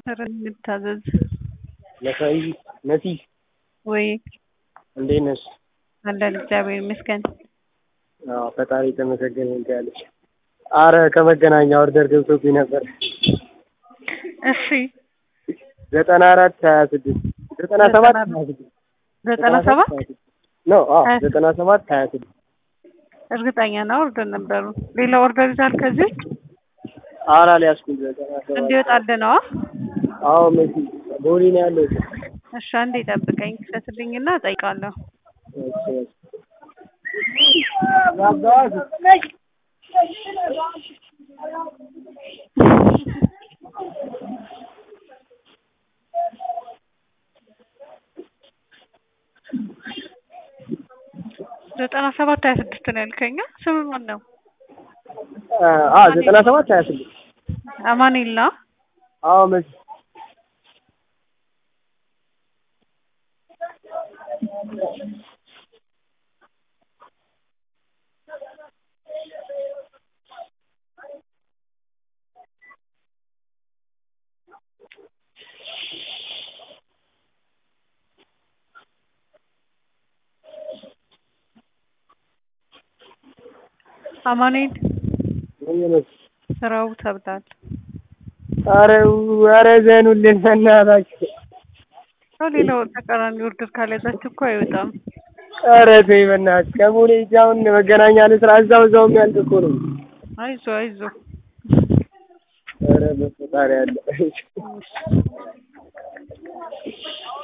ኧረ እንታዘዝ መሳይ መሲ ወይ እንዴት ነሽ? አለን እግዚአብሔር ይመስገን። አዎ ፈጣሪ የተመሰገነ ይሁን ትያለሽ። አረ ከመገናኛ ኦርደር ገብቶብኝ ነበር። እሺ ዘጠና አራት ሀያ ስድስት ዘጠና ሰባት ሀያ ስድስት ዘጠና ሰባት ኖ አዎ ዘጠና ሰባት ሀያ ስድስት እርግጠኛ ነው ኦርደር ነበሩ። ሌላ ኦርደር ይዛል ከዚህ ውጭ ኧረ አልያዝኩም። ዘጠና ሰባት እንዲወጣልህ ነዋ። አዎ መሲ ቦሌ ነው ያለው። እሺ አንዴ ጠብቀኝ፣ ክፈትልኝና እጠይቃለሁ። እሺ ዘጠና ሰባት ሀያ ስድስት ነው ያልከኝ? ስም ማን ነው? አ ዘጠና ሰባት ሀያ ስድስት አማኑኤል ነው? አዎ መሲ አማኑኤል ምን መሲ ስራው ተብሏል። ኧረ ኧረ ዘኑልን በእናታችሁ። ሰው ሌላው ተቃራኒ ኦርደር ካልያዛችሁ እኮ አይወጣም። ኧረ ተይ በእናትሽ ከቦሌ ሂጅ አሁን መገናኛ ልስራ እዛው እዛው የሚያልቅ እኮ ነው። አይዞ አይዞ ኧረ በፈጣሪ ያለ